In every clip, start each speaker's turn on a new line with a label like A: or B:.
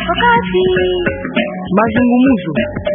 A: Wakati mazungumzo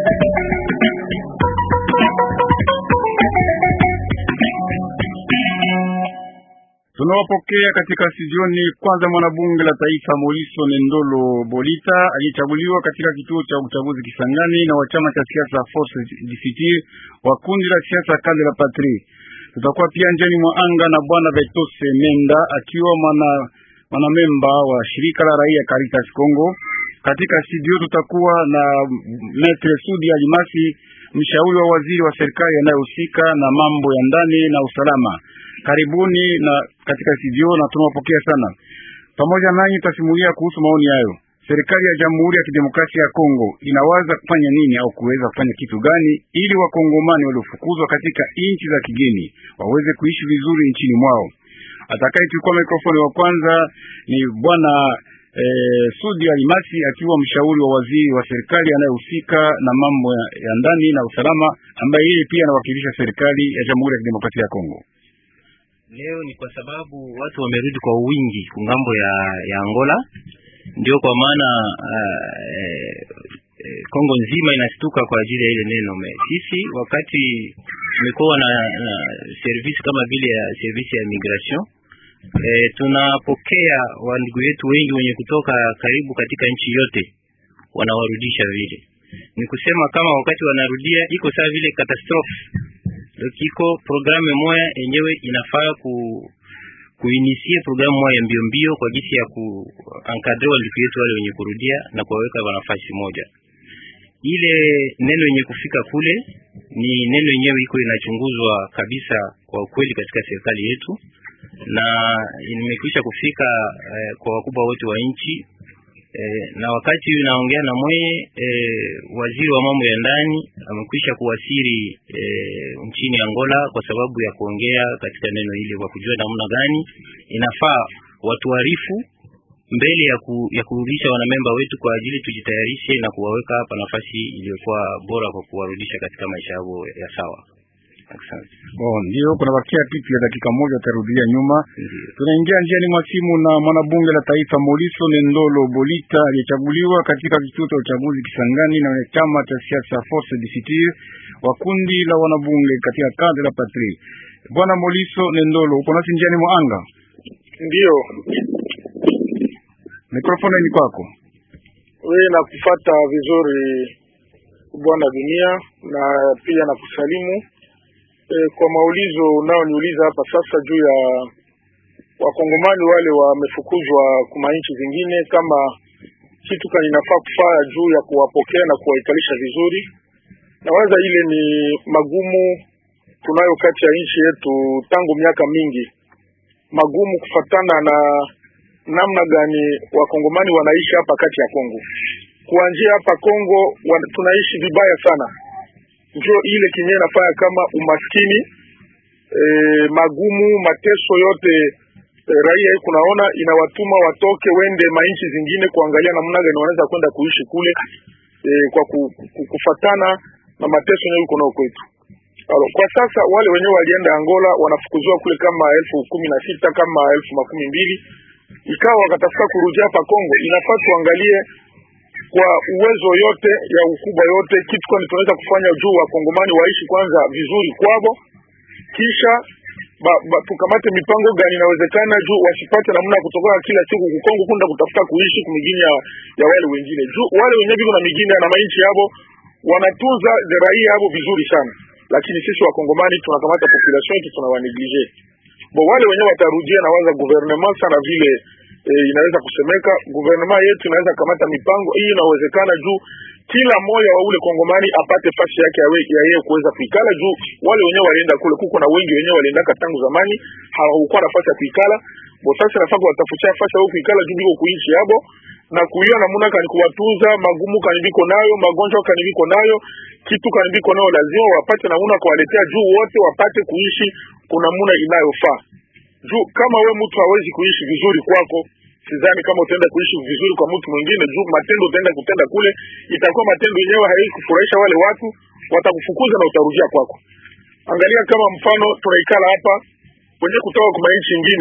B: Tunawapokea katika studioni kwanza mwanabunge la taifa Moliso Nendolo Bolita aliyechaguliwa katika kituo cha uchaguzi Kisangani na wa chama cha siasa Force du Futur wa kundi la siasa Kande la Patrie. Tutakuwa pia njani mwa anga na bwana Betose Menda akiwa mwana mwanamemba wa shirika la raia Caritas Congo. Katika studio tutakuwa na Maitre Sudi Alimasi, mshauri wa waziri wa serikali anayehusika na mambo ya ndani na usalama. Karibuni na katika studio na tunawapokea sana. Pamoja nanyi tutasimulia kuhusu maoni hayo. Serikali ya Jamhuri ya Kidemokrasia ya Kongo inawaza kufanya nini au kuweza kufanya kitu gani ili wakongomani waliofukuzwa katika nchi za kigeni waweze kuishi vizuri nchini mwao. Atakayechukua mikrofoni wa kwanza ni bwana eh, Sudi Alimasi akiwa mshauri wa waziri wa serikali anayehusika na mambo ya, ya ndani na usalama ambaye yeye pia anawakilisha serikali ya Jamhuri ya Kidemokrasia ya Kongo.
C: Leo ni kwa sababu watu wamerudi kwa wingi kungambo ya, ya Angola, ndio kwa maana uh, eh, Kongo nzima inastuka kwa ajili ya ile neno. Sisi wakati tumekuwa na, na service kama vile ya service ya migration eh, tunapokea wandugu yetu wengi wenye kutoka karibu katika nchi yote, wanawarudisha vile. Ni kusema kama wakati wanarudia iko sawa vile catastrophe kiko programme moya yenyewe inafaa ku kuinisie programu moya mbio mbio kwa jinsi ya kuankadre wandugu yetu wale wenye kurudia na kuwaweka nafasi moja. Ile neno yenye kufika kule ni neno yenyewe iko inachunguzwa kabisa kwa ukweli katika serikali yetu, na nimekwisha kufika eh, kwa wakubwa wote wa nchi eh, na wakati naongea na mweye eh, waziri wa mambo ya ndani amekwisha kuwasiri eh, nchini Angola kwa sababu ya kuongea katika neno ile, kwa kujua namna gani inafaa watuarifu mbele ya, ku, ya kurudisha wanamemba wetu kwa ajili tujitayarishe na kuwaweka hapa nafasi iliyokuwa bora kwa kuwarudisha katika maisha yao ya sawa. Asante.
B: Oh, ndio kuna bakia kitu ya dakika moja utarudia nyuma. Tunaingia njiani mwa simu na mwanabunge la taifa Moliso Nendolo Bolita aliyechaguliwa katika kituo cha uchaguzi Kisangani na chama cha siasa Force du Futur wa kundi la wanabunge katika Cadre la Patrie. Bwana Moliso Nendolo, uko nasi njiani mwa anga?
D: Ndio.
B: Mikrofoni ni kwako.
D: Wewe nakufata vizuri bwana dunia na pia nakusalimu e, kwa maulizo unaoniuliza hapa sasa juu ya wakongomani wale wamefukuzwa kuma nchi zingine, kama kitu kani nafaa kufaa juu ya kuwapokea na kuwaikalisha vizuri. Nawaza ile ni magumu tunayo kati ya nchi yetu tangu miaka mingi, magumu kufatana na namna gani wakongomani wanaishi hapa kati ya Kongo. Kuanzia hapa Kongo wan, tunaishi vibaya sana, ndio ile kinye nafanya kama umaskini e, magumu mateso yote e, raia hii kunaona inawatuma watoke wende mainchi zingine kuangalia namna gani wanaweza kwenda kuishi kule e, kwa ku, ku, kufatana na mateso yenyewe yuko nao kwetu. Alo, kwa sasa wale wenyewe walienda Angola wanafukuziwa kule kama elfu kumi na sita kama elfu makumi mbili ikawa wakatafuta kurudia hapa Kongo. Inafaa tuangalie kwa uwezo yote ya ukubwa yote kitu kwani tunaweza kufanya juu wakongomani waishi kwanza vizuri kwabo, kisha ba, ba, tukamate mipango gani inawezekana juu wasipate namna kutoka kila siku kukongo kunda kutafuta kuishi kumigini ya, ya wale wengine juu wale wenyewe biko na migini na mainchi yabo wanatunza raia yabo vizuri sana, lakini sisi wakongomani tunakamata population yetu tunawaneglige bo wale wenyewe watarudia na waza gouvernement sana vile e, inaweza kusemeka gouvernement yetu inaweza kamata mipango hii inawezekana juu kila moja wa ule kongomani apate fasi yake ya, ya yeye kuweza kuikala juu wale wenyewe walienda kule kuko na wengi wenyewe waliendaka tangu zamani hawakuwa nafasi ya kuikala bo sasa nafaa kuwatafutia fasi yao kuikala juu biko kuishi yabo na kuiona namuna kani kuwatunza magumu kani biko nayo magonjwa kani biko nayo kitu kani biko nayo lazima wapate namuna kuwaletea juu wote wapate kuishi kuna namuna inayofaa juu kama we mtu hawezi kuishi vizuri kwako sidhani kama utaenda kuishi vizuri kwa mtu mwingine juu matendo utaenda kutenda kule itakuwa matendo yenyewe haiwezi kufurahisha wale watu watakufukuza na utarudia kwako angalia kama mfano tunaikala hapa wenye kutoka kwa nchi nyingine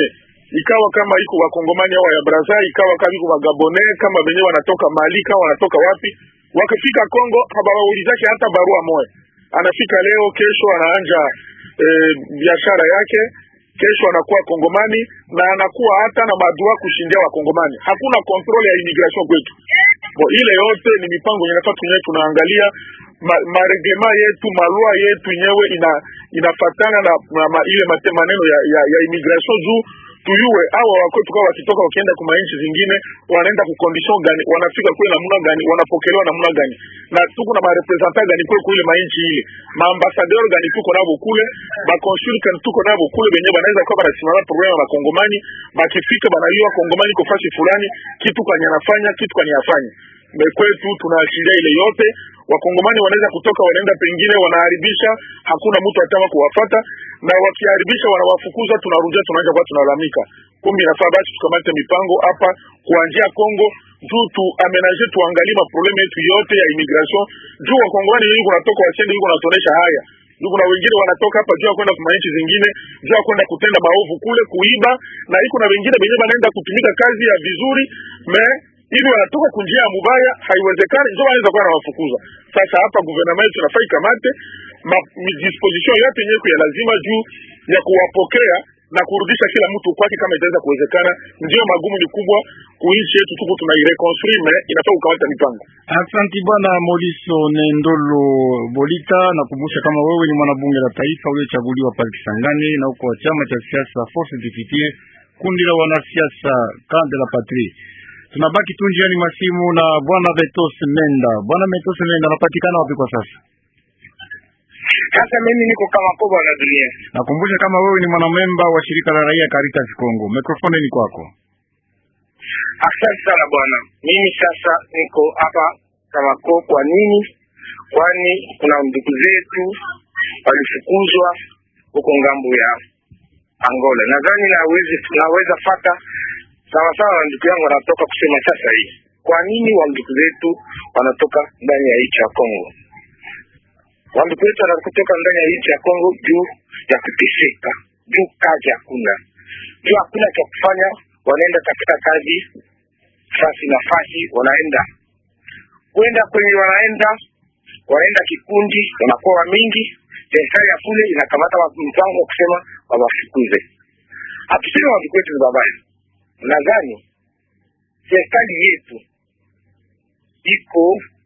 D: ikawa kama iko wakongomani au ya Brazza, ikawa kama iko wagabone kama benye wanatoka Mali kama wanatoka wapi, wakifika Kongo habawaulizake hata barua moja. Anafika leo, kesho anaanja e, biashara yake, kesho anakuwa kongomani na anakuwa hata na madua kushindia wakongomani. Hakuna kontrole ya immigration kwetu. Bo, ile yote ni mipango yenye nafaa tunyewe tunaangalia ma, maregema yetu malua yetu yenyewe ina inafatana na, na ma, ile mate maneno ya, ya, ya immigration juu tuyue awa wakwetu kwa wakitoka wakienda kuma nchi zingine wanaenda ku condition gani, wanafika kule namna gani, wanapokelewa namna gani, na tuko na marepresentant gani kule kule mainchi ile, maambasadeur gani tuko nabo kule, ba consul kan tuko nabo kule, benye banaweza kuwa banasimama problema ya bakongomani, bakifika banaliwa kongomani ko fasi fulani, kitu kanye anafanya kitu kanye afanye kwetu tunaashiria ile yote. Wakongomani wanaweza kutoka wanaenda pengine wanaharibisha, hakuna mtu atama kuwafata, na wakiharibisha wanawafukuza, tunarudia tunaanza kwa tunalalamika. Kumbe inafaa basi tukamate mipango hapa kuanzia Kongo juu tu amenaje, tuangalie maprobleme yetu yote ya immigration juu wakongomani wengi kunatoka wasiende huko wanatonesha haya juu kuna wengine wanatoka hapa juu ya kwenda kwa nchi zingine, juu ya kwenda kutenda maovu kule, kuiba, na iko na wengine wenyewe wanaenda kutumika kazi ya vizuri me ili wanatoka kunjia ya mubaya, haiwezekani, ndio wanaweza kuwa nawafukuza. Sasa hapa gouvernement yetu inafaa ikamate disposition yote yenyewe ya lazima juu ya kuwapokea na kurudisha kila mtu kwake kama itaweza kuwezekana. Ndio magumu ni kubwa kuishi yetu, tuko tunaireconstruire, mais inafaa kukamata mipango.
B: Asanti bwana Moliso Nendolo Bolita, nakumbusha kama wewe ni mwanabunge la taifa uliochaguliwa pale Kisangani na uko wa chama cha siasa Force Député, kundi la wanasiasa Camp de la Patrie. Tunabaki tu njiani masimu na bwana Betos Menda. Bwana Betos Menda anapatikana wapi kwa sasa?
E: Sasa mimi niko kama koba na dunia.
B: Nakumbusha kama wewe ni mwanamemba wa shirika la raia Caritas Congo. Mikrofoni ni kwako.
E: Asante sana bwana. Mimi sasa niko hapa kama ko. Kwa nini? Kwani kuna ndugu zetu walifukuzwa huko ngambo ya Angola. Nadhani nawezi naweza fata sawa sawa na ndugu yangu wanatoka kusema sasa hii. Kwa nini wa ndugu zetu wanatoka ndani ya nchi ya Kongo? Wandugu wetu wanakutoka ndani ya nchi ya Kongo juu ya kuteseka, juu kazi hakuna, juu hakuna cha kufanya, wanaenda katika kazi fasi na fasi, wanaenda kwenda kwenye wanaenda wanaenda kikundi, wanakuwa mingi. Serikali ya kule inakamata mpango wa kusema wawafukuze. Hatuseme wandugu wetu ni babaya, nadhani serikali yetu iko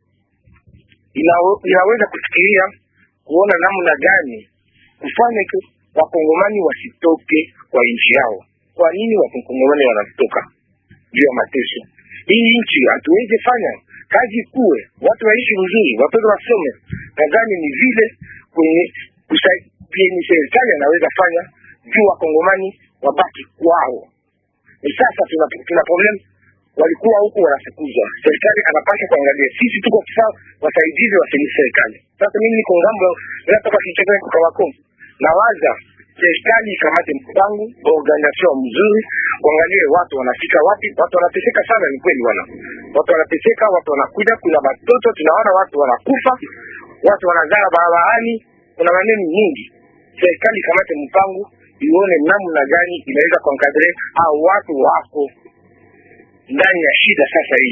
E: inawe- inaweza kufikiria kuona namna gani kufanya iko wakongomani wasitoke kwa nchi yao. Kwa nini wakongomani wanatoka juu ya mateso? Hii nchi hatuwezi fanya kazi kuwe watu waishi vizuri, watoto wasome. Nadhani ni vile kwenye kusaidia serikali anaweza fanya juu wakongomani wabaki kwao. Ni sasa tuna, tuna problem walikuwa huko wanafukuzwa. Serikali anapaswa kuangalia, sisi tuko sawa, wasaidizi wa serikali. Sasa mimi niko ngambo, natoka kichaka niko Kawako, nawaza serikali ikamate mpango organisation mzuri, kuangalie watu wanafika wapi. Watu wanateseka sana, ni kweli bwana, watu wanateseka, watu wanakuja, kuna watoto tunaona watu wanakufa, watu wanazala barabarani, kuna maneno nyingi. Serikali ikamate mpango, ione namna gani inaweza kuankadre au watu wako ndani ya shida sasa hii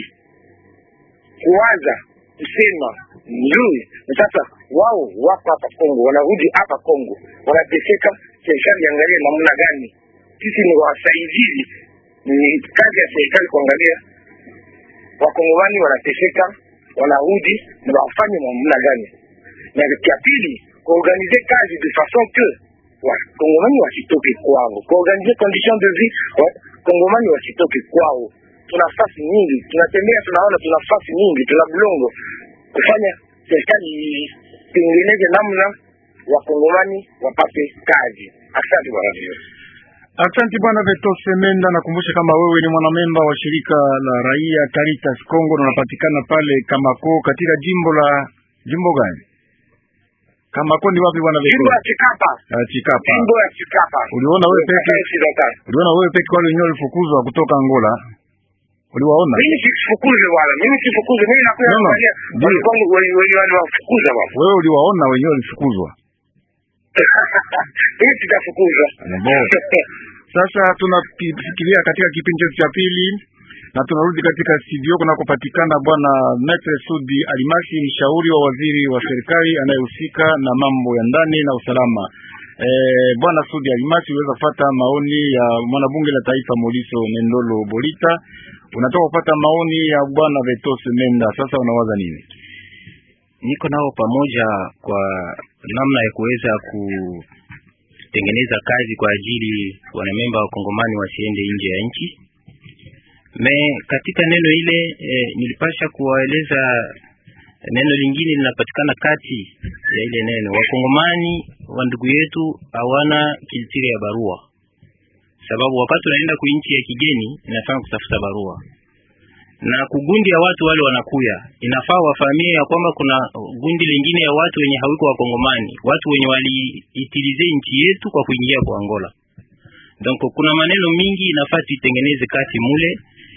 E: kuwaza kusema nzuri na sasa wao wako hapa Kongo, wanarudi hapa Kongo, wanateseka. Serikali iangalie namna gani, sisi ni wasaidizi, ni kazi ya serikali kuangalia wakongomani wanateseka, wanarudi na wafanye namna gani, na ya pili kuorganize kazi de façon que wakongomani wasitoke kwao, kuorganize condition de vie wakongomani wasitoke kwao tuna nafasi nyingi, tunatembea tunaona, tuna nafasi nyingi, tuna bulongo kufanya serikali itengeneze namna wakongomani wapate kazi. Asante bwana vio.
B: Asante bwana Betos Menda, nakumbusha kama wewe ni mwanamemba wa shirika la raia Caritas Congo na unapatikana pale Kamako katika jimbo la jimbo gani? Kamako ni wapi bwana
E: Jimbo
B: Betos?
E: ya Chikapa,
B: Ah, Chikapa.
E: jimbo ya Chikapa.
B: Uliona wewe peke uliona wewe peke wale wenyewe walifukuzwa kutoka Angola? Uliwaona?
E: Mimi sifukuze bwana, mimi sifukuze, mimi nakuja
B: No, no.
E: kuangalia
B: Ndio.
E: walikongo wenye waliwafukuza bwana.
B: Wewe uliwaona wenyewe walifukuzwa.
E: Mimi sitafukuza.
B: Bo. Sasa tunafikiria katika kipindi chetu cha pili na tunarudi katika studio kunakopatikana bwana Maitre Sudi Alimasi, mshauri wa waziri wa serikali anayehusika na mambo ya ndani na usalama. E, bwana Sudi Alimasi, uweza kufata maoni ya mwanabunge la taifa Moliso Nendolo Bolita, unatoka kupata maoni ya bwana Vetos Menda. Sasa unawaza nini?
C: Niko nao pamoja kwa namna ya kuweza kutengeneza kazi kwa ajili wanamemba wa Kongomani wasiende nje ya nchi me katika neno ile eh, nilipasha kuwaeleza neno lingine linapatikana kati ya ile neno. Wakongomani wa ndugu yetu hawana kilitiri ya barua, sababu wakati unaenda ku nchi ya kigeni inafaa kutafuta barua, na kugundi ya watu wale wanakuya, inafaa wafahamie ya kwamba kuna gundi lingine ya watu wenye hawiko wakongomani, watu wenye waliitilize nchi yetu kwa kuingia kwa Angola. Donc kuna maneno mingi inafaa tuitengeneze kati mule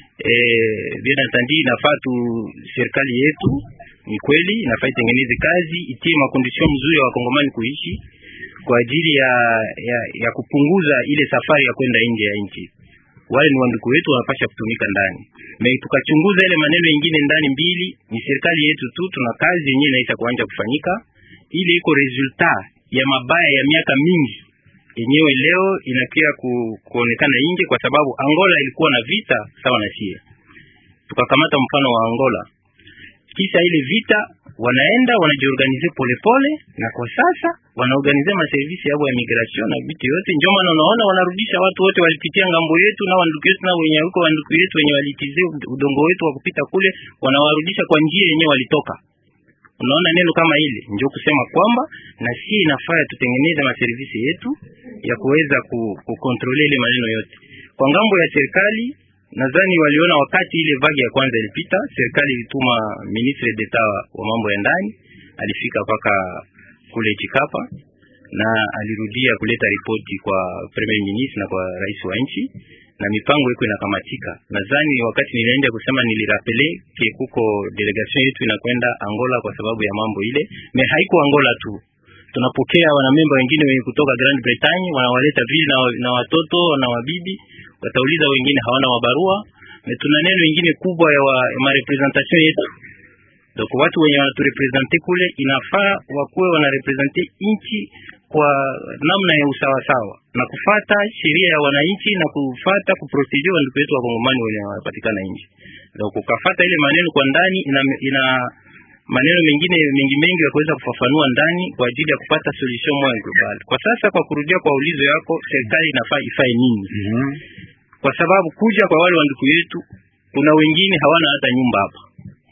C: Eh, bien entendu inafaa tu serikali yetu ni kweli inafaa itengeneze kazi itie makondisio mzuri ya wakongomani kuishi kwa ajili ya, ya ya kupunguza ile safari ya kwenda nje ya nchi. Wale ni wandugu wetu wanapasha kutumika ndani, me tukachunguza ile maneno mengine ndani mbili, ni serikali yetu tu, tuna kazi yenyewe inaisha kuanja kufanyika, ili iko resultat ya mabaya ya miaka mingi yenyewe leo inakia ku, kuonekana nje kwa sababu Angola ilikuwa na vita sawa na sie. Tukakamata mfano wa Angola, kisha ile vita wanaenda wanajiorganize polepole, na kwa sasa wanaorganize maservisi yao ya migration na vitu yote. Ndio maana unaona wanarudisha watu wote walipitia ngambo yetu na wandugu yetu na wenye huko wandugu yetu wenye walitize udongo wetu wa kupita kule, wanawarudisha kwa njia yenyewe walitoka. Unaona neno kama ile ndio kusema kwamba na si inafaa tutengeneze maservisi yetu ya kuweza kukontrole ile maneno yote kwa ngambo ya serikali. Nadhani waliona wakati ile vagi ya kwanza ilipita, serikali ilituma ministre d'etat wa mambo ya ndani, alifika mpaka kule Chikapa na alirudia kuleta ripoti kwa premier ministre na kwa rais wa nchi na mipango iko inakamatika. Nadhani wakati nilienda kusema nilirapele ke kuko delegation yetu inakwenda Angola kwa sababu ya mambo ile, me haiko Angola tu, tunapokea wanamemba wengine wenye kutoka Grand Bretagne, wanawaleta vile na, na watoto na wabibi, watauliza wengine hawana mabarua. Me tuna neno ingine kubwa ya, wa, ya marepresentation yetu donc watu wenye wanaturepresente kule inafaa wakuwe wanarepresente nchi kwa namna ya usawasawa na kufata sheria ya wananchi na kufata kuprotege wandugu wetu wa Kongomani wenye wanapatikana nje. Donc ukafata ile maneno kwa ndani ina, ina maneno mengine mengi mengi ya kuweza kufafanua ndani kwa ajili ya kupata solution moja global. Kwa sasa, kwa kurudia kwa ulizo yako, serikali inafaa ifae nini?
B: mm -hmm.
C: Kwa sababu kuja kwa wale wandugu yetu, kuna wengine hawana hata nyumba hapa,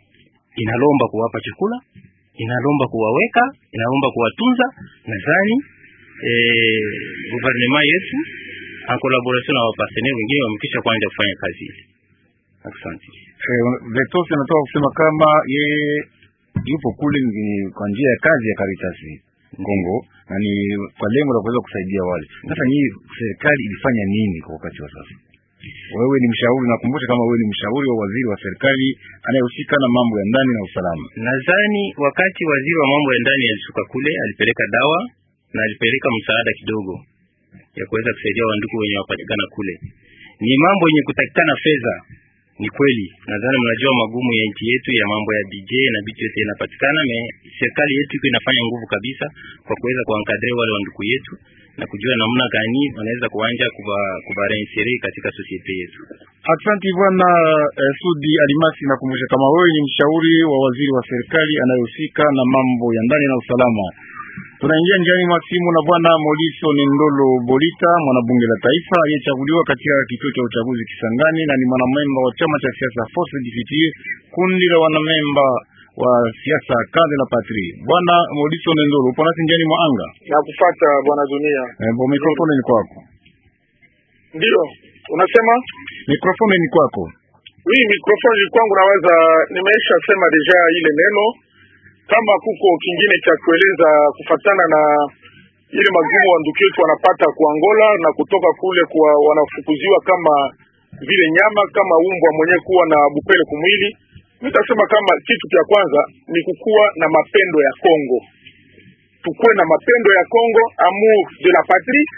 C: inalomba kuwapa chakula inalomba kuwaweka, inalomba kuwatunza. Nadhani eh, gouvernement yetu en collaboration na wapartenaire wengine wamekisha kuanza kufanya kazi ile. Asante.
B: Eh, Vetos anatoka kusema kama yeye yupo kule kwa njia ya kazi ya Caritas Kongo na ni kwa lengo la kuweza kusaidia wale. Sasa ni serikali ilifanya nini kwa wakati wa sasa? Wewe ni mshauri, nakumbusha kama wewe ni mshauri wa waziri wa serikali anayehusika na mambo ya ndani na usalama.
C: Nadhani wakati waziri wa mambo ya ndani alishuka kule, alipeleka dawa na alipeleka msaada kidogo ya kuweza kusaidia wandugu wenye wapatikana kule. Ni mambo yenye kutakikana fedha, ni kweli. Nadhani mnajua magumu ya nchi yetu ya mambo ya DJ na vitu yote inapatikana, me serikali yetu iko inafanya nguvu kabisa kwa kuweza kuankadre wale wandugu yetu na kujua namna gani wanaweza kuanja kubarensere katika sosiete yetu.
B: Asante bwana eh, Sudi Alimasi, nakumbusha kama wewe ni mshauri wa waziri wa serikali anayehusika na mambo ya ndani na usalama. Tunaingia njiani mwa simu na bwana Moliso Nendolo Bolita, mwanabunge la taifa aliyechaguliwa katika kituo cha uchaguzi Kisangani na ni mwanamemba wa chama cha siasa Force du Futur, kundi la wanamemba wa siasa kazi na patri. Bwana Moliso Nendolo, upo nasi njiani mwa anga
D: na kufuata bwana dunia.
B: Eh, bo mikrofoni ni kwako.
D: Ndio unasema
B: Mikrofoni ni kwako.
D: hii mikrofoni kwangu, naweza nimeisha sema deja ile neno. Kama kuko kingine cha kueleza kufatana na ile magumu wa ndugu yetu wanapata ku Angola na kutoka kule kwa wanafukuziwa kama vile nyama kama umbwa mwenye kuwa na bupele kumwili, nitasema kama kitu cha kwanza ni kukuwa na mapendo ya Kongo, tukuwe na mapendo ya Kongo, amour de la patrie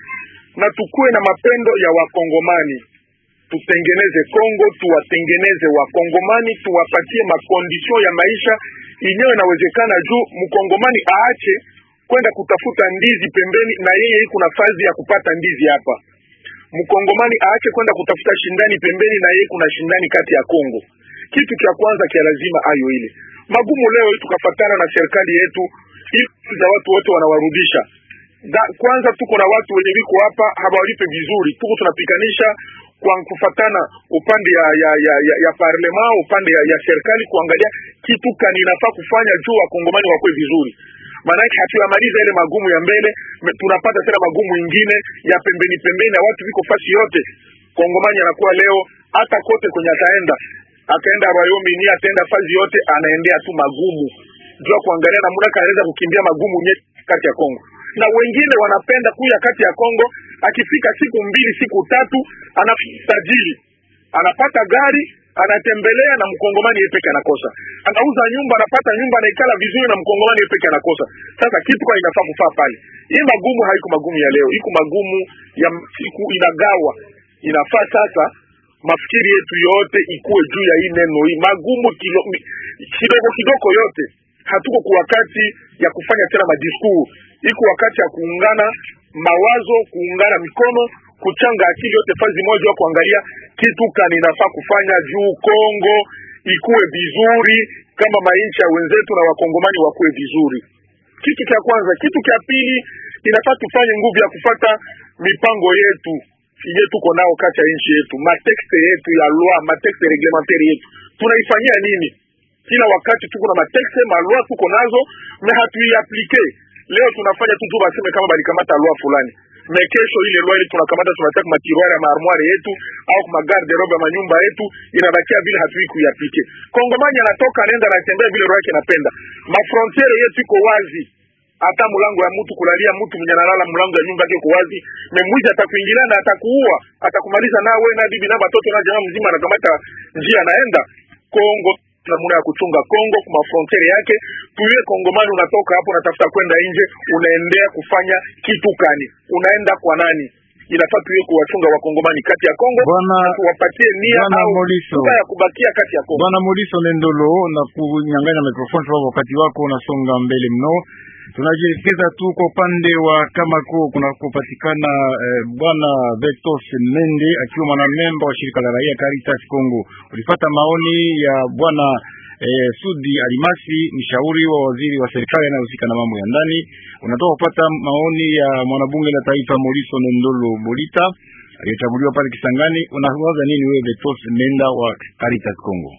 D: na tukuwe na mapendo ya Wakongomani, tutengeneze Kongo, tuwatengeneze Wakongomani, tuwapatie makondisio ya maisha inyewe inawezekana, juu mkongomani aache kwenda kutafuta ndizi pembeni, na yeye iko nafasi ya kupata ndizi hapa. Mkongomani aache kwenda kutafuta shindani pembeni, na yeye kuna shindani kati ya Kongo. Kitu cha kwanza kia lazima ayo ile magumu leo hii tukafatana na serikali yetu ili za watu wote wanawarudisha da, kwanza tuko na watu wenye wiko hapa hawalipe vizuri, tuko tunapikanisha kwa kufatana upande ya ya ya, ya, ya parlema upande ya, ya serikali kuangalia kitu kani inafaa kufanya juu wakongomani wakwe vizuri. Maanake hatuyamaliza ile magumu ya mbele, me- tunapata tena magumu ingine ya pembeni pembeni, na watu viko fasi yote. Kongomani anakuwa leo hata kote kwenye ataenda akaenda Rayomi ni ataenda fazi yote anaendea tu magumu jua kuangalia namna kanaweza kukimbia magumu nye kati ya Kongo, na wengine wanapenda kuya kati ya Kongo. Akifika siku mbili siku tatu anatajiri, anapata gari anatembelea, na mkongomani yeye peke anakosa. Anauza nyumba, anapata nyumba, anaikala vizuri, na mkongomani yeye peke anakosa. Sasa kitu kwa inafaa kufaa pale, hii magumu haiko magumu ya leo, iko magumu ya siku inagawa. Inafaa sasa mafikiri yetu yote ikuwe juu ya hii neno hii magumu kilo, mi- kidogo kidogo yote. Hatuko kwa wakati ya kufanya tena madiskuru, iko wakati ya kuungana mawazo, kuungana mikono, kuchanga akili yote fazi moja, wa kuangalia kitu kani inafaa kufanya juu Kongo ikuwe vizuri, kama mainchi ya wenzetu na wakongomani wakuwe vizuri. Kitu cha kwanza. Kitu cha pili, inafaa tufanye nguvu ya kufata mipango yetu yenye tuko nao kati ya nchi yetu, matekste yetu ya loi, matekste reglementaire yetu tunaifanyia nini? Kila wakati tuko na matekste maloi tuko nazo, me hatuiaplike. Leo tunafanya tu juu baseme kama balikamata loi fulani, me kesho ile loi ile tunakamata tunataka matiroire ya maarmoire yetu au kuma garde robe ya manyumba yetu, inabakia vile hatui kuiaplike. Kongomani anatoka anaenda anatembea vile roho yake inapenda, mafrontiere yetu iko wazi hata mlango ya mtu kulalia mtu mwenye analala mlango ya nyumba yake uko wazi, na mwizi atakuingilia na atakuua, atakumaliza na wewe na bibi na watoto na jamaa mzima, anakamata njia anaenda Kongo. Namna ya kuchunga Kongo kwa frontiere yake, tuiwe Kongomani, unatoka hapo unatafuta kwenda nje, unaendea kufanya kitu kani? Unaenda kwa nani? Inafaa tuiwe kuwachunga wakongomani kati ya Kongo
B: Bwana
D: na tuwapatie nia
B: Bwana
D: au
B: Moliso.
D: nia ya kubakia kati ya Kongo.
B: Bwana Moliso Nendolo, na kunyang'anya mikrofoni sababu wakati wako unasonga mbele mno. Tunajielekeza tu kwa upande wa Kamako kunakopatikana eh, bwana Vetos Mende akiwa mwanamemba wa shirika la raia Caritas Congo. Ulipata maoni ya bwana eh, Sudi Alimasi, mshauri wa waziri wa serikali anayehusika na mambo ya ndani. Unatoka kupata maoni ya mwanabunge la taifa Moliso Nendolo Bolita aliyechaguliwa pale Kisangani. Unawaza nini wewe Vetos Menda wa Caritas Congo?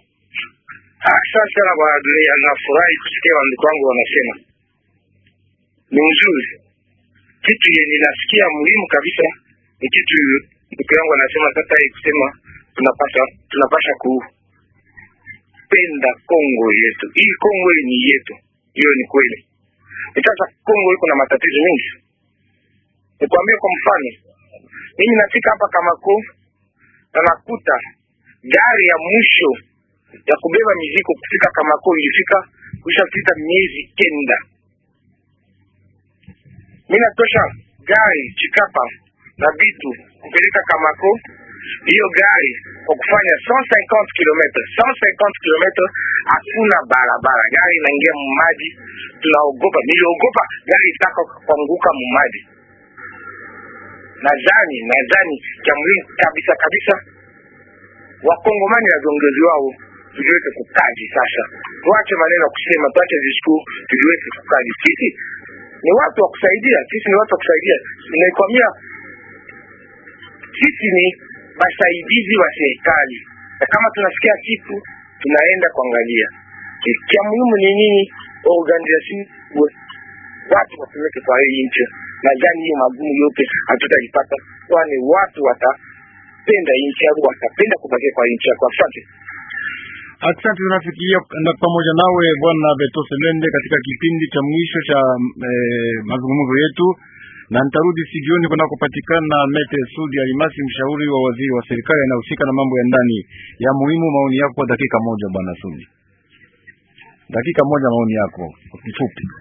E: Asante sana bwana dunia, nafurahi kusikia wandugu wangu wanasema ni mzuri. Kitu yenye nasikia muhimu kabisa ni kitu ndugu yangu anasema sasa, hii kusema tunapasha tunapasha kupenda Kongo yetu. Hii Kongo hii ni yetu, hiyo ni kweli. Ni sasa Kongo iko na matatizo mengi. Nikwambie kwa mfano, mimi nafika hapa Kamako na nakuta gari ya mwisho ya kubeba mizigo kufika Kamako ilifika kushapita miezi kenda. Mimi natosha gari Chikapa na vitu kupeleka Kamako, hiyo gari kwa kufanya 150 km 150 km, hakuna barabara, gari inaingia mumaji, tunaogopa. Niliogopa gari itaka kuanguka mumaji. Nadhani nadhani cha muhimu kabisa kabisa wakongomani na viongozi wao tuliweke kukaji sasa, tuache maneno ya kusema, tuache disku, tuliweke kukaji. Sisi ni watu wa kusaidia, sisi ni watu wa kusaidia. Naikwambia sisi ni wasaidizi wa serikali, na kama tunasikia kitu tunaenda kuangalia. Cha muhimu ni nini? Organization watu watumike kwa hii nchi. Nadhani hiyo magumu yote hatutaipata, kwani watu watapenda nchi yao, watapenda kubakia kwa nchi yako. Asante.
B: Asante, tunafikiria na pamoja nawe bwana Betose Mende katika kipindi cha mwisho cha eh, mazungumzo yetu, na nitarudi studioni kunakopatikana Mete Sudi Alimasi, mshauri wa waziri wa serikali anayehusika na mambo ya ndani. Ya muhimu maoni yako kwa dakika moja, bwana Sudi, dakika moja, maoni yako kwa kifupi.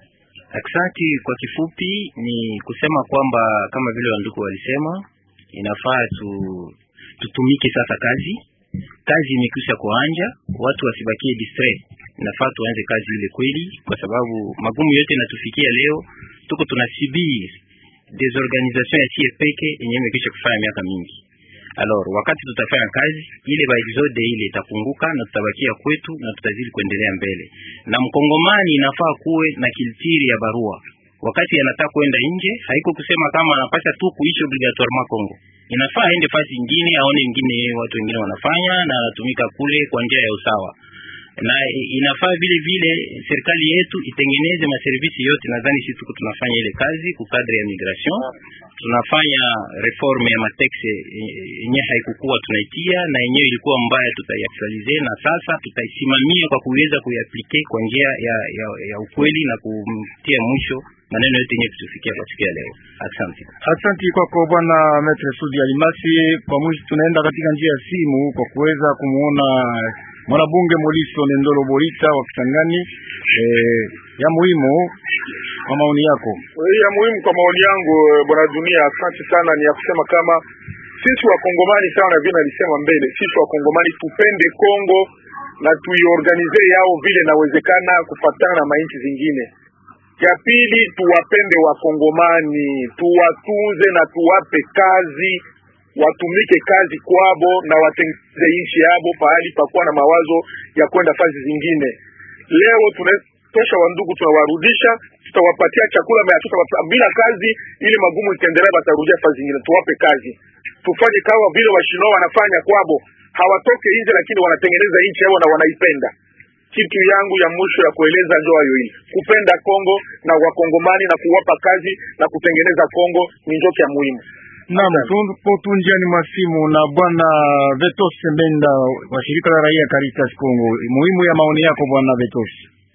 C: Aksanti. Kwa kifupi ni kusema kwamba kama vile wandugu walisema, inafaa tu, tutumike sasa kazi. Kazi imekwisha kuanja, watu wasibakie distrait. Inafaa tuanze kazi ile kweli, kwa sababu magumu yote inatufikia leo, tuko tunasubiri desorganisation ya sie peke yenye imekwisha kufanya miaka mingi. Alors wakati tutafanya kazi ile, ba exode ile itapunguka na tutabakia kwetu na tutazidi kuendelea mbele. Na mkongomani inafaa kuwe na kiltiri ya barua wakati anataka kwenda nje, haiko kusema kama anapasha tu kuishi obligatoirement Kongo. Inafaa aende fasi ingine, aone ingine watu wengine wanafanya na anatumika kule kwa njia ya usawa na inafaa vile vile serikali yetu itengeneze maservisi yote. Nadhani sisi tuko tunafanya ile kazi ku kadri ya migration, tunafanya reforme ya matexe yenyewe haikukuwa tunaitia na yenyewe ilikuwa mbaya, tutaiaktualize na sasa tutaisimamia kwa kuweza kuiaplike kwa njia ya, ya, ya ukweli na kumtia mwisho maneno yote yenyewe kutufikia kwa siku ya leo. Asante,
B: asante kwako bwana Maitre Sudi Alimasi. Kwa mwisho, tunaenda katika njia ya simu kwa kuweza kumuona mwanabunge Moliso Nendolo Bolita wa Kisangani. Eh, ya muhimu kwa maoni yako.
D: Ya muhimu kwa maoni yangu, bwana Dunia, asante sana. Ni ya kusema kama sisi wakongomani sana, vile nalisema mbele, sisi wakongomani tupende Kongo na tuiorganize yao vile inawezekana kufatana na mainchi zingine. Ya pili, tuwapende wakongomani, tuwatunze na tuwape kazi watumike kazi kwabo na watengeneze nchi yabo pahali pakuwa na mawazo ya kwenda fazi zingine. Leo tunatosha wandugu, tunawarudisha, tutawapatia chakula mea tuta bila kazi, ili magumu itaendelea, batarudia fazi zingine. Tuwape kazi, tufanye kawa vile washino wanafanya kwabo, hawatoke nje, lakini wanatengeneza nchi yao na wanaipenda. Kitu yangu ya mwisho ya kueleza ndio hayo, hili kupenda Kongo na wakongomani na kuwapa kazi na kutengeneza Kongo ni ndio ya muhimu.
B: Naam, tupo tu njiani mwa simu na bwana Vetos Sembenda wa shirika la raia Caritas Kongo. Muhimu ya maoni yako bwana Vetos.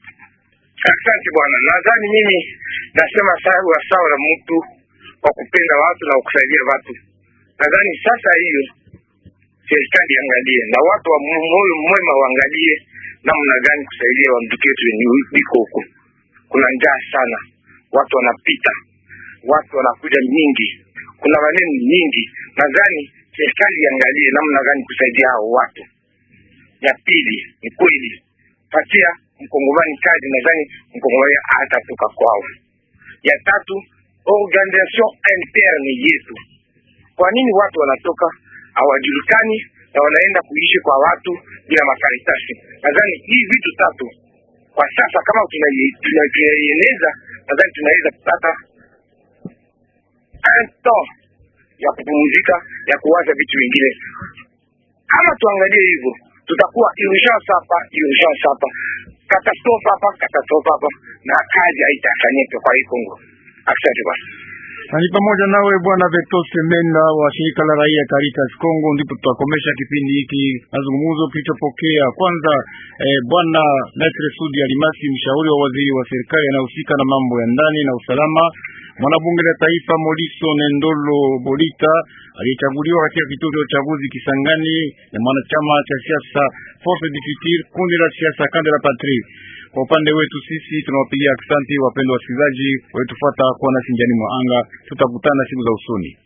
E: Asante bwana, nadhani mimi nasema sawa sawa na mtu wa kupenda watu na kusaidia watu. Nadhani sasa hiyo serikali iangalie na watu wa moyo mwema waangalie namna gani kusaidia wandugu wetu wenye wiko huko. Kuna njaa sana, watu wanapita, watu wanakuja nyingi kuna maneno nyingi. Nadhani serikali iangalie namna gani kusaidia hao watu. Ya pili ni kweli, patia mkongomani kazi, nadhani mkongomani hatatoka kwao. Ya tatu, organisation interne yetu. Kwa nini watu wanatoka hawajulikani na wanaenda kuishi kwa watu bila makaratasi? Nadhani hii vitu tatu kwa sasa kama tunaieleza, nadhani tunaweza kupata temps ya kupumzika ya kuwaza vitu vingine. Kama tuangalie hivyo, tutakuwa urgence hapa, urgence hapa, katastrofa hapa, katastrofa hapa, na kazi haitafanyika kwa hii Kongo. Asante bwana.
B: Na ni pamoja nawe bwana Vetos Menda wa shirika la raia Caritas Kongo. Ndipo tutakomesha kipindi hiki mazungumzo kilichopokea kwanza eh, bwana Maitre Sudi Alimasi, mshauri wa waziri wa serikali anayehusika na mambo ya ndani na usalama mwanabunge la taifa Moliso Nendolo Bolita aliyechaguliwa katika kituo cha uchaguzi Kisangani na mwanachama cha siasa Force du Futur, kundi la siasa Kande la Patrie. Kwa upande wetu sisi tunawapigia aksanti wapendwa wasikilizaji wetufuata kuwa nasi njiani mwa anga. Tutakutana siku za usoni.